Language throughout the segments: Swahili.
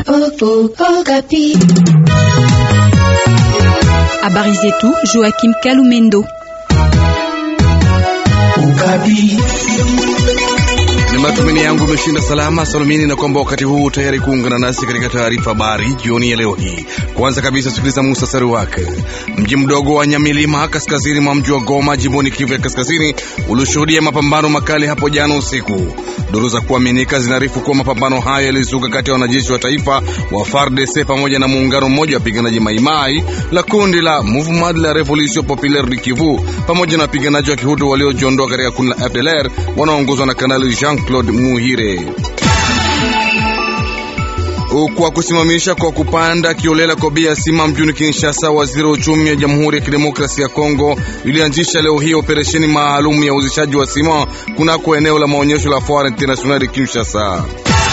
Habari zetu Joachim Kalumendo. Ni matumaini yangu umeshinda salama salumini, na kwamba wakati huu tayari kuungana nasi katika taarifa habari jioni ya leo hii. Kwanza kabisa, sikiliza muhtasari wake. Mji mdogo wa Nyamilima kaskazini mwa mji wa Goma jimboni Kivu ya kaskazini ulishuhudia mapambano makali hapo jana usiku. Duru za kuaminika zinarifu kuwa mapambano hayo yalizuka kati ya wanajeshi wa taifa wa FARDC pamoja na muungano mmoja wa wapiganaji Maimai la kundi la Mouvement de la Revolution Populaire du Kivu pamoja na wapiganaji wa Kihutu waliojiondoa katika kundi la FDLR wanaoongozwa na Kanali Jean-Claude Muhire kwa kusimamisha kwa kupanda kiolela kwa bei ya sima mjini Kinshasa, waziri wa uchumi wa Jamhuri ya Kidemokrasia ya Kongo ilianzisha leo hii operesheni maalum ya uzishaji wa sima kunako eneo la maonyesho la Foire Internationale Kinshasa.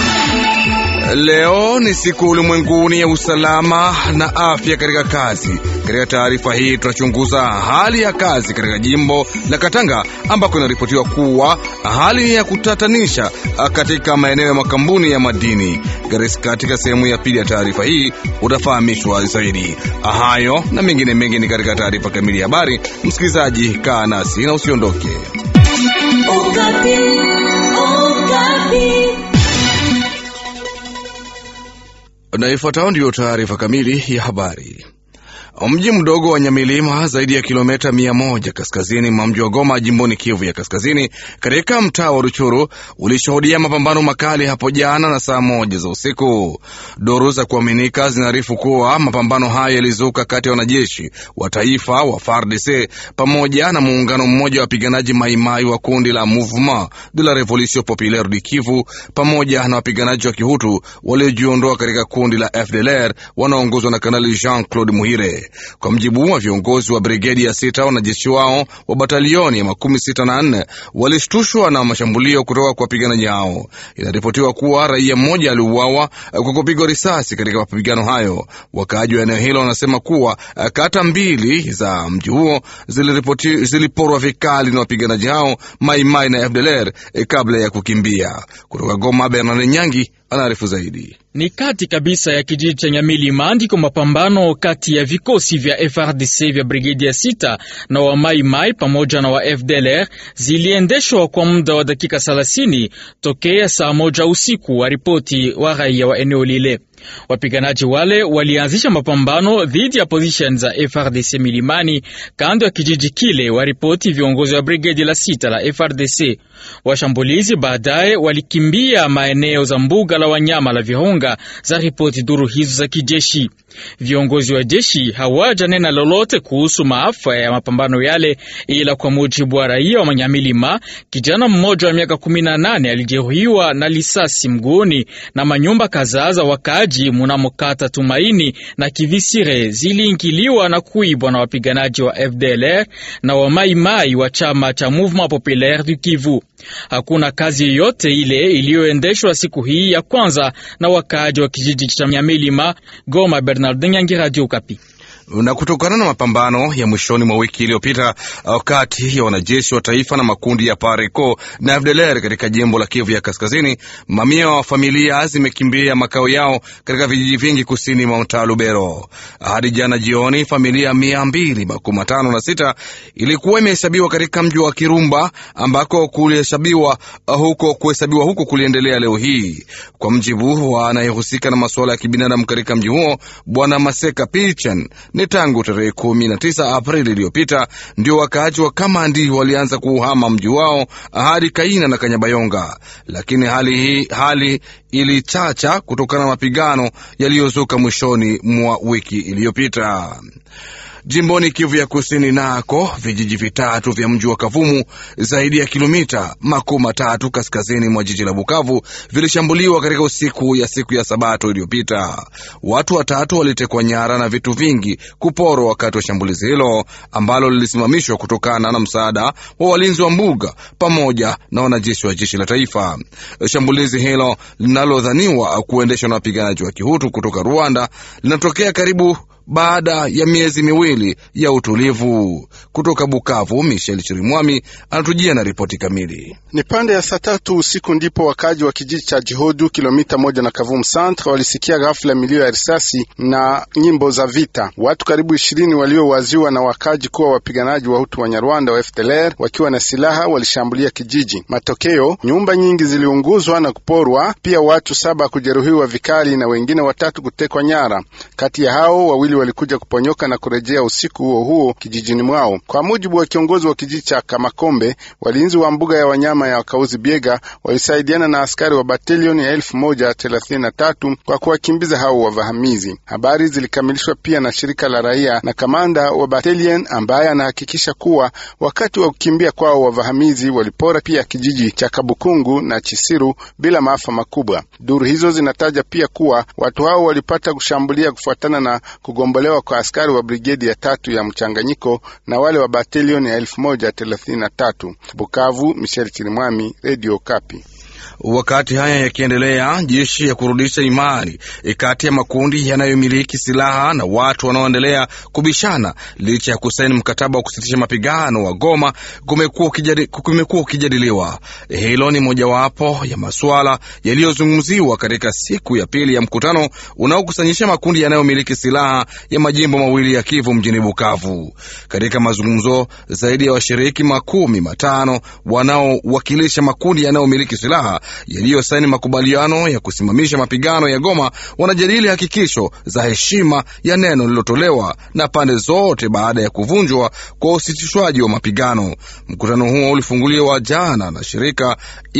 Leo ni siku ulimwenguni ya usalama na afya katika kazi. Katika taarifa hii tunachunguza hali ya kazi katika jimbo la Katanga ambako inaripotiwa kuwa hali ni ya kutatanisha katika maeneo ya makampuni ya madini. Katika sehemu ya pili ya taarifa hii utafahamishwa zaidi hayo na mengine mengi ni katika taarifa kamili ya habari. Msikilizaji, kaa nasi na usiondoke. Na ifuatayo ndiyo taarifa kamili ya habari. Mji mdogo wa Nyamilima, zaidi ya kilomita mia moja kaskazini mwa mji wa Goma, jimboni Kivu ya Kaskazini, katika mtaa wa Ruchuru, ulishuhudia mapambano makali hapo jana na saa moja za usiku. Duru za kuaminika zinaarifu kuwa mapambano hayo yalizuka kati ya wanajeshi wa taifa wa FARDC pamoja na muungano mmoja wa wapiganaji Maimai wa kundi la Mouvement de la Revolution Populaire du Kivu pamoja na wapiganaji wa Kihutu waliojiondoa katika kundi la FDLR wanaoongozwa na Kanali Jean-Claude Muhire. Kwa mjibu wa viongozi wa brigedi ya sita, wanajeshi wao wa batalioni ya makumi sita na nne walishtushwa na mashambulio kutoka kwa wapiganaji hao. Inaripotiwa kuwa raia mmoja aliuawa kwa kupigwa risasi katika mapigano hayo. Wakaaji wa eneo hilo wanasema kuwa kata mbili za mji huo ziliporwa vikali na wapiganaji hao Maimai na FDLR kabla ya kukimbia. Kutoka Goma, Bernard Nyangi anaarifu zaidi. Ni kati kabisa ya kijiji cha Nyamilima ndiko mapambano kati ya vikosi vya FRDC vya brigedi ya sita na wa Maimai pamoja na wa FDLR ziliendeshwa kwa muda wa dakika 30 tokea saa moja usiku, wa ripoti wa raia wa eneo lile. Wapiganaji wale walianzisha mapambano dhidi ya position za FRDC milimani kando ya kijiji kile, waripoti viongozi wa brigedi la sita la FRDC. Washambulizi baadaye walikimbia maeneo za mbuga la wanyama la Virunga, za ripoti duru hizo za kijeshi. Viongozi wa jeshi hawaja nena lolote kuhusu maafa ya mapambano yale, ila kwa mujibu wa raia wa Manyamilima, kijana mmoja wa miaka 18 alijeruhiwa na lisasi mguuni na manyumba kadhaa za wakaaji munamokata Tumaini na Kivisire ziliingiliwa na kuibwa na wapiganaji wa FDLR na wa Maimai wa chama cha Mouvement Populaire du Kivu. Hakuna kazi yoyote ile iliyoendeshwa siku hii ya kwanza na wakaaji wa kijiji cha Nyamilima. Goma, Bernard Nyangi, Radio Okapi na kutokana na mapambano ya mwishoni mwa wiki iliyopita kati ya wanajeshi wa taifa na makundi ya PARECO na FDLR katika jimbo la Kivu ya Kaskazini, mamia wa familia zimekimbia makao yao katika vijiji vingi kusini mwa mtaa Lubero. Hadi jana jioni, familia mia mbili makumi matano na sita ilikuwa imehesabiwa katika mji wa Kirumba ambako kuhesabiwa huko kuhesabiwa huko kuliendelea leo hii, kwa mjibu wa anayehusika na masuala ya kibinadamu katika mji huo, Bwana Maseka Pichan ni tangu tarehe kumi na tisa Aprili iliyopita ndio wakaaji wa Kamandi walianza kuuhama mji wao hadi Kaina na Kanyabayonga, lakini hali hii hali ilichacha kutokana na mapigano yaliyozuka mwishoni mwa wiki iliyopita. Jimboni Kivu ya Kusini nako vijiji vitatu vya mji wa Kavumu zaidi ya kilomita makumi matatu kaskazini mwa jiji la Bukavu vilishambuliwa katika usiku ya siku ya Sabato iliyopita. Watu watatu walitekwa nyara na vitu vingi kuporwa wakati wa shambulizi hilo ambalo lilisimamishwa kutokana na msaada wa walinzi wa mbuga pamoja na wanajeshi wa jeshi la taifa. Shambulizi hilo linalodhaniwa kuendeshwa na wapiganaji wa Kihutu kutoka Rwanda linatokea karibu baada ya miezi miwili ya utulivu. Kutoka Bukavu, Michel Chirimwami anatujia na ripoti kamili. Ni pande ya saa tatu usiku ndipo wakaji wa kijiji cha Jihodu, kilomita moja na Kavumu Centre, walisikia ghafla milio ya risasi na nyimbo za vita. Watu karibu ishirini waliowaziwa na wakaji kuwa wapiganaji wa Hutu wa Nyarwanda wa FDLR wakiwa na silaha walishambulia kijiji. Matokeo, nyumba nyingi ziliunguzwa na kuporwa, pia watu saba kujeruhiwa vikali na wengine watatu kutekwa nyara. Kati ya hao wawili walikuja kuponyoka na kurejea usiku huo huo kijijini mwao. Kwa mujibu wa kiongozi wa kijiji cha Kamakombe, walinzi wa mbuga ya wanyama ya Kauzi Biega walisaidiana na askari wa batalioni ya elfu moja thelathini na tatu kwa kuwakimbiza hao wavahamizi. Habari zilikamilishwa pia na shirika la raia na kamanda wa batalion ambaye anahakikisha kuwa wakati wa kukimbia kwao wavahamizi walipora pia kijiji cha Kabukungu na Chisiru bila maafa makubwa. Duru hizo zinataja pia kuwa watu hao walipata kushambulia kufuatana na kugombolewa kwa askari wa brigedi ya tatu ya mchanganyiko na wale wa batalioni ya elfu moja thelathini na tatu. Bukavu, Michel Chirimwami, Radio Kapi. Wakati haya yakiendelea, jeshi ya kurudisha imani kati ya makundi yanayomiliki silaha na watu wanaoendelea kubishana licha ya kusaini mkataba wa kusitisha mapigano wa Goma kumekuwa ukijadiliwa. Hilo ni mojawapo ya masuala yaliyozungumziwa katika siku ya pili ya mkutano unaokusanyisha makundi yanayomiliki silaha ya majimbo mawili ya Kivu mjini Bukavu. Katika mazungumzo, zaidi ya washiriki makumi matano wanaowakilisha makundi yanayomiliki silaha yaliyosaini makubaliano ya kusimamisha mapigano ya Goma wanajadili hakikisho za heshima ya neno lililotolewa na pande zote baada ya kuvunjwa kwa usitishwaji wa mapigano. Mkutano huo ulifunguliwa jana na shirika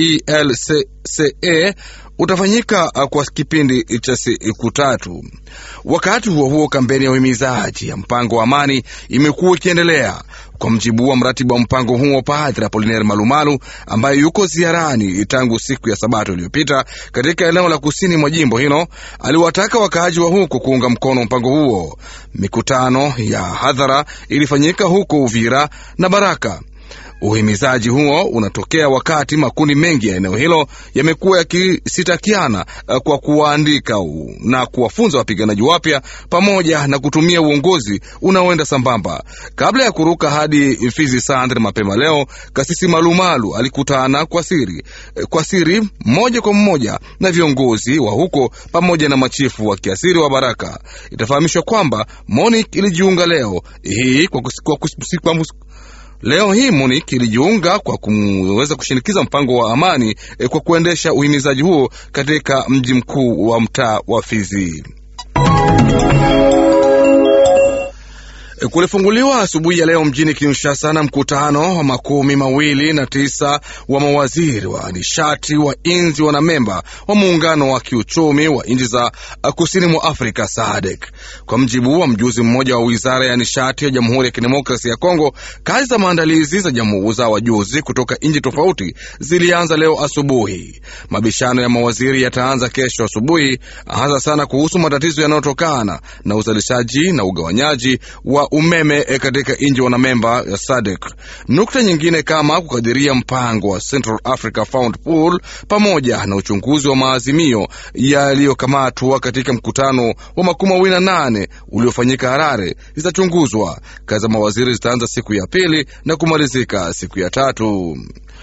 ELCCA utafanyika kwa kipindi cha siku tatu. Wakati huo huo, kampeni ya uhimizaji ya mpango wa amani imekuwa ikiendelea. Kwa mjibu wa mratibu wa mpango huo Padre Apolinaire Malumalu ambaye yuko ziarani tangu siku ya Sabato iliyopita katika eneo la kusini mwa jimbo hilo, aliwataka wakaaji wa huko kuunga mkono mpango huo. Mikutano ya hadhara ilifanyika huko Uvira na Baraka. Uhimizaji huo unatokea wakati makundi mengi ya eneo hilo yamekuwa yakisitakiana kwa kuwaandika na kuwafunza wapiganaji wapya pamoja na kutumia uongozi unaoenda sambamba. Kabla ya kuruka hadi Fizi Sandre mapema leo, Kasisi Malumalu alikutana kwa siri kwa siri moja kwa moja na viongozi wa huko pamoja na machifu wa kiasiri wa Baraka. Itafahamishwa kwamba MONUC ilijiunga leo hii kwa kusi, kwa kusi, kwa kusi, Leo hii MONUC ilijiunga kwa kuweza kushinikiza mpango wa amani eh, kwa kuendesha uhimizaji huo katika mji mkuu wa mtaa wa Fizi. Kulifunguliwa asubuhi ya leo mjini Kinshasa na mkutano wa makumi mawili na tisa wa mawaziri wa nishati wa nchi wanamemba wa muungano wa kiuchumi wa nchi za kusini mwa Afrika SADC. Kwa mjibu wa mjuzi mmoja wa wizara ya nishati ya Jamhuri ya Kidemokrasia ya Kongo, kazi za maandalizi za jamhuri za wajuzi kutoka nchi tofauti zilianza leo asubuhi. Mabishano ya mawaziri yataanza kesho asubuhi, hasa sana kuhusu matatizo yanayotokana na uzalishaji na ugawanyaji wa umeme katika nchi wanamemba ya SADC. Nukta nyingine kama kukadiria mpango wa Central Africa Fund Pool pamoja na uchunguzi wa maazimio yaliyokamatwa katika mkutano wa makumi mawili na nane uliofanyika Harare zitachunguzwa. Kazi za mawaziri zitaanza siku ya pili na kumalizika siku ya tatu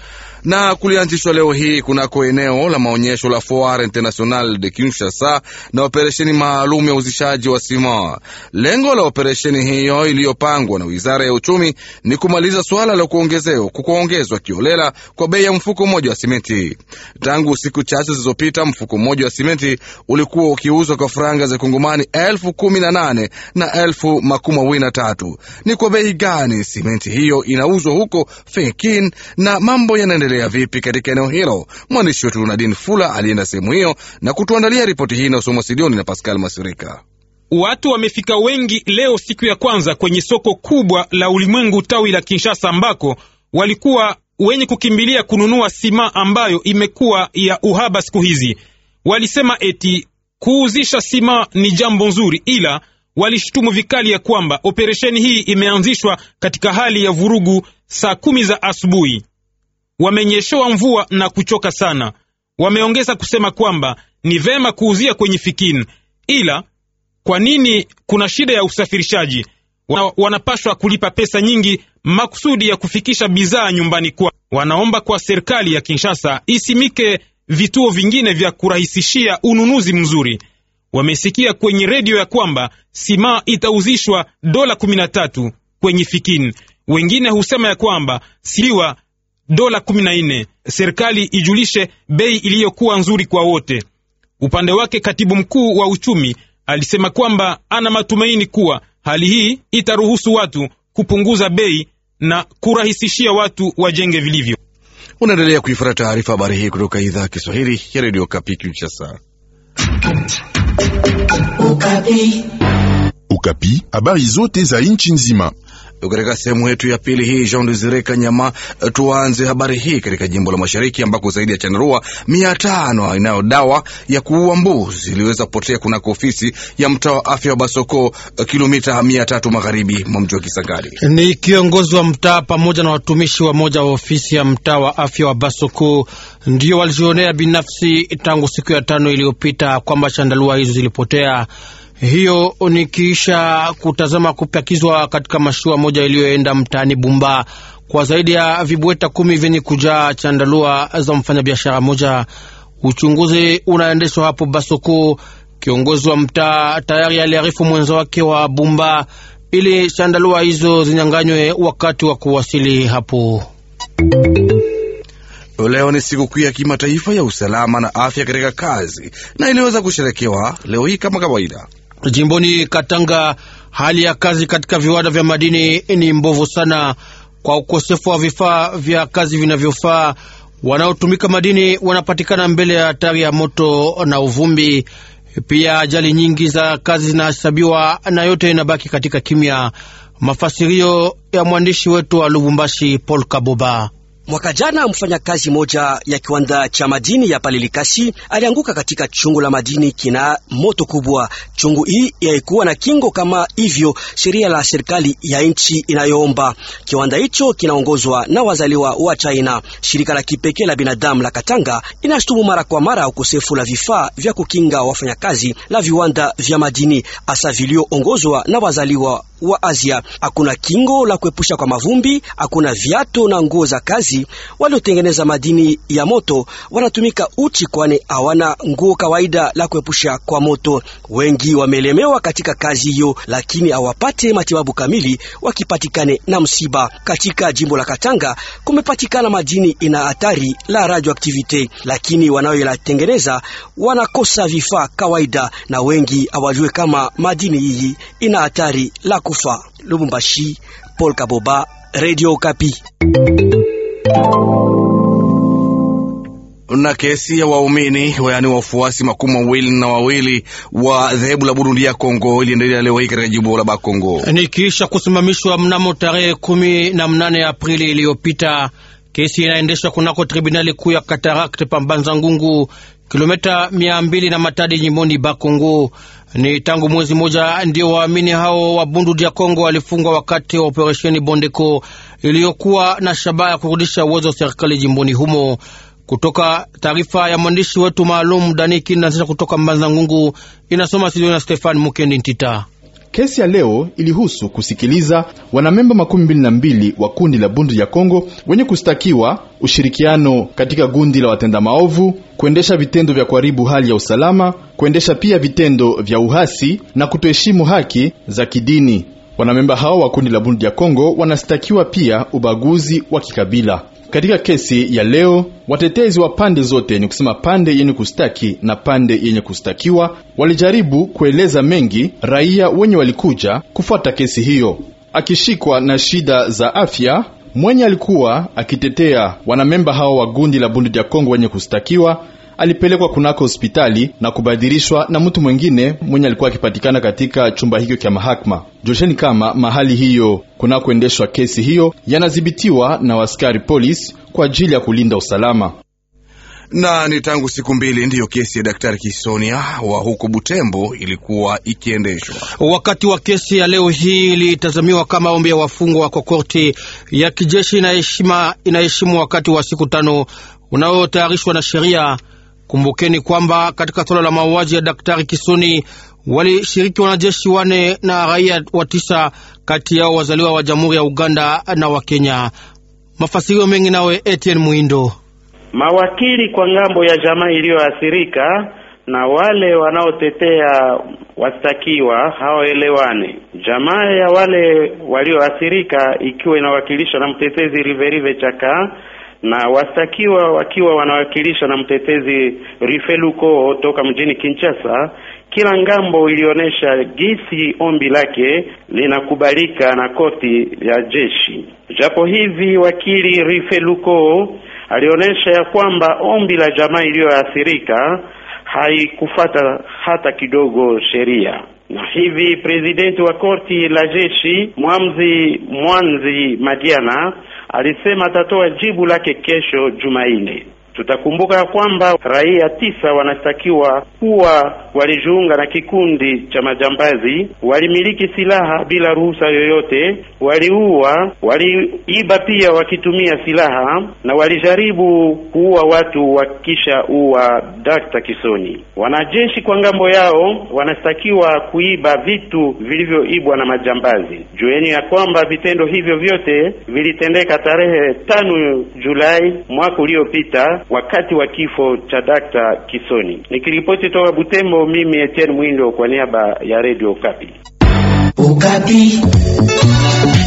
na kulianzishwa leo hii kunako eneo la maonyesho la Foire International de Kinshasa na operesheni maalum ya uzishaji wa sima. Lengo la operesheni hiyo iliyopangwa na wizara ya uchumi ni kumaliza suala la kuongezwa kiolela kwa bei ya mfuko mmoja wa simenti. Tangu siku chache zilizopita, mfuko mmoja wa simenti ulikuwa ukiuzwa kwa faranga za kongomani elfu kumi na nane na elfu makumi mawili na tatu. Ni kwa bei gani simenti hiyo inauzwa huko Fekin na mambo yanaendelea vipi katika eneo hilo? Mwandishi wetu Nadine Fula alienda sehemu hiyo na kutuandalia ripoti hii inayosomwa Sidioni na Pascal Masirika. Watu wamefika wengi leo siku ya kwanza kwenye soko kubwa la ulimwengu tawi la Kinshasa, ambako walikuwa wenye kukimbilia kununua sima ambayo imekuwa ya uhaba siku hizi. Walisema eti kuuzisha sima ni jambo nzuri, ila walishutumu vikali ya kwamba operesheni hii imeanzishwa katika hali ya vurugu saa kumi za asubuhi. Wamenyeshewa mvua na kuchoka sana. Wameongeza kusema kwamba ni vema kuuzia kwenye Fikini, ila Kwa nini kuna shida ya usafirishaji? Wana, wanapashwa kulipa pesa nyingi makusudi ya kufikisha bidhaa nyumbani kwa. Wanaomba kwa serikali ya Kinshasa isimike vituo vingine vya kurahisishia ununuzi mzuri. Wamesikia kwenye redio ya kwamba sima itauzishwa dola 13 kwenye Fikin. Wengine husema ya kwamba siliwa dola 14. Serikali ijulishe bei iliyokuwa nzuri kwa wote. Upande wake, katibu mkuu wa uchumi alisema kwamba ana matumaini kuwa hali hii itaruhusu watu kupunguza bei na kurahisishia watu wajenge vilivyo. Unaendelea kuifuata taarifa habari hii kutoka idhaa ya Kiswahili ya redio Kapi Kinshasa. Ukapi, habari zote za nchi nzima. Katika sehemu yetu ya pili hii, Jean Desire Kanyama, tuanze habari hii katika jimbo la mashariki ambako zaidi ya chandarua mia tano inayo dawa ya kuua mbuzi iliweza kupotea kunako ofisi ya mtaa wa afya wa Basoko, kilomita mia tatu magharibi mwa mji wa Kisangani. Ni kiongozi wa mtaa pamoja na watumishi wa moja wa ofisi ya mtaa wa afya wa Basoko ndio walijionea binafsi tangu siku ya tano iliyopita kwamba chandarua hizo zilipotea. Hiyo ni kisha kutazama kupakizwa katika mashua moja iliyoenda mtaani Bumba kwa zaidi ya vibweta kumi vyenye kujaa chandalua za mfanyabiashara moja. Uchunguzi unaendeshwa hapo Basoko. Kiongozi wa mtaa tayari aliarifu mwenza wake wa Bumba ili chandalua hizo zinyanganywe wakati wa kuwasili hapo. Leo ni sikukuu ya kimataifa ya usalama na afya katika kazi na iliweza kusherekewa leo hii kama kawaida. Jimboni Katanga, hali ya kazi katika viwanda vya madini ni mbovu sana kwa ukosefu wa vifaa vya kazi vinavyofaa. Wanaotumika madini wanapatikana mbele ya hatari ya moto na uvumbi. Pia ajali nyingi za kazi zinahesabiwa na yote inabaki katika kimya. Mafasirio ya mwandishi wetu wa Lubumbashi, Paul Kaboba. Mwaka jana mfanyakazi moja ya kiwanda cha madini ya Palilikasi alianguka katika chungu la madini kina moto kubwa. Chungu hii yaikuwa na kingo kama hivyo sheria la serikali ya nchi inayoomba. Kiwanda hicho kinaongozwa na wazaliwa wa China. Shirika la kipekee la binadamu la Katanga inashutumu mara kwa mara ukosefu la vifaa vya kukinga wafanyakazi la viwanda vya madini hasa vilioongozwa na wazaliwa wa Asia. Hakuna kingo la kuepusha kwa mavumbi, hakuna viato na nguo za kazi. Waliotengeneza madini ya moto wanatumika uchi, kwani hawana nguo kawaida la kuepusha kwa moto. Wengi wamelemewa katika kazi hiyo, lakini hawapate matibabu kamili wakipatikane na msiba. Katika jimbo la Katanga kumepatikana madini ina hatari la radioactivite, lakini wanayoyatengeneza wanakosa vifaa kawaida, na wengi hawajue kama madini hii ina hatari la kufa. Lubumbashi, Paul Kaboba, Radio Kapi. na kesi ya waumini yaani wafuasi makumi mawili na wawili wa dhehebu la Burundi ya Kongo iliendelea leo hii katika jimbo la Bakongo ni kisha kusimamishwa mnamo tarehe kumi na mnane Aprili iliyopita. Kesi inaendeshwa kunako tribunali kuu ya Katarakte Pambanza Ngungu, kilomita mia mbili na Matadi, jimboni Bakongo. Ni tangu mwezi moja ndio waamini hao wa Bundu ya Kongo walifungwa wakati wa operesheni Bondeko iliyokuwa na shabaha ya kurudisha uwezo wa serikali jimboni humo. Kutoka taarifa ya mwandishi wetu maalum Dani Kindanzisha kutoka Mbanza Ngungu, inasoma studio na Stefan Mukendi Ntita. Kesi ya leo ilihusu kusikiliza wanamemba makumi mbili na mbili wa kundi la Bundu ya Kongo wenye kustakiwa ushirikiano katika gundi la watenda maovu, kuendesha vitendo vya kuharibu hali ya usalama, kuendesha pia vitendo vya uhasi na kutoheshimu haki za kidini. Wanamemba hao wa kundi la Bundu ya Kongo wanastakiwa pia ubaguzi wa kikabila. Katika kesi ya leo watetezi wa pande zote, ni kusema pande yenye kustaki na pande yenye kustakiwa, walijaribu kueleza mengi raia wenye walikuja kufuata kesi hiyo. Akishikwa na shida za afya, mwenye alikuwa akitetea wanamemba hao wa gundi la Bundu ya Kongo wenye kustakiwa alipelekwa kunako hospitali na kubadilishwa na mtu mwengine mwenye alikuwa akipatikana katika chumba hicho cha mahakama. Josheni kama mahali hiyo kunakoendeshwa kesi hiyo yanadhibitiwa na waskari polisi kwa ajili ya kulinda usalama na ni tangu siku mbili ndiyo kesi ya Daktari Kisonia wa huko Butembo ilikuwa ikiendeshwa. Wakati wa kesi ya leo hii ilitazamiwa kama ombi ya wafungwa kwa korti ya kijeshi inaheshima inaheshimu wakati wa siku tano unaotayarishwa na sheria. Kumbukeni kwamba katika suala la mauaji ya Daktari Kisoni walishiriki wanajeshi wane na raia wa tisa, kati yao wazaliwa wa Jamhuri ya Uganda na wa Kenya. Mafasirio mengi nawe Etienne Muindo. Mawakili kwa ngambo ya jamaa iliyoathirika na wale wanaotetea wastakiwa hawaelewane. Jamaa ya wale walioathirika ikiwa inawakilishwa na mtetezi Riverive Chaka na wastakiwa wakiwa wanawakilishwa na mtetezi Rifeluko toka mjini Kinshasa. Kila ngambo ilionyesha gisi ombi lake linakubalika na koti ya jeshi. Japo hivi wakili Rifeluko alionyesha ya kwamba ombi la jamaa iliyoathirika haikufata hata kidogo sheria, na hivi presidenti wa korti la jeshi Mwamzi Mwanzi Madiana alisema atatoa jibu lake kesho Jumanne. Tutakumbuka ya kwamba raia tisa wanastakiwa kuwa walijiunga na kikundi cha majambazi, walimiliki silaha bila ruhusa yoyote, waliua, waliiba pia wakitumia silaha na walijaribu kuua watu wakisha ua Dr. Kisoni. Wanajeshi kwa ngambo yao wanastakiwa kuiba vitu vilivyoibwa na majambazi. Jueni ya kwamba vitendo hivyo vyote vilitendeka tarehe tano Julai mwaka uliopita wakati wa kifo cha Dr. Kisoni. Nikiripoti toka Butembo, mimi Etienne Mwindo kwa niaba ya Radio Okapi. Okapi.